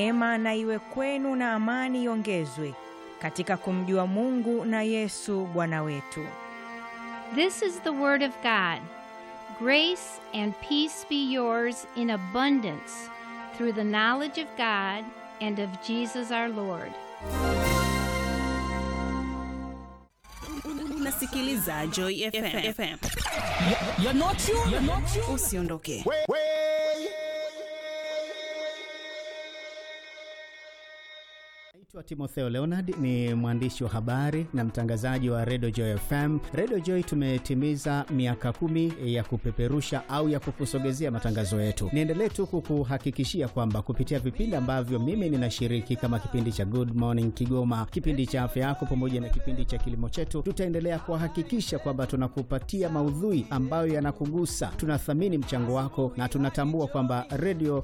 Neema na iwe kwenu na amani iongezwe katika kumjua Mungu na Yesu Bwana wetu. This is the Word of God. Grace and peace be yours in abundance through the knowledge of God and of Jesus our Lord. Unasikiliza Joy FM. FM. You're not you. You're not you. Usiondoke. Naitwa Timotheo Leonard, ni mwandishi wa habari na mtangazaji wa Radio Joy FM. Radio Joy tumetimiza miaka kumi ya kupeperusha au ya kukusogezea matangazo yetu. Niendelee tu kukuhakikishia kwamba kupitia vipindi ambavyo mimi ninashiriki kama kipindi cha Good Morning Kigoma, kipindi cha afya yako, pamoja na kipindi cha kilimo chetu, tutaendelea kuhakikisha kwamba tunakupatia maudhui ambayo yanakugusa. Tunathamini mchango wako na tunatambua kwamba radio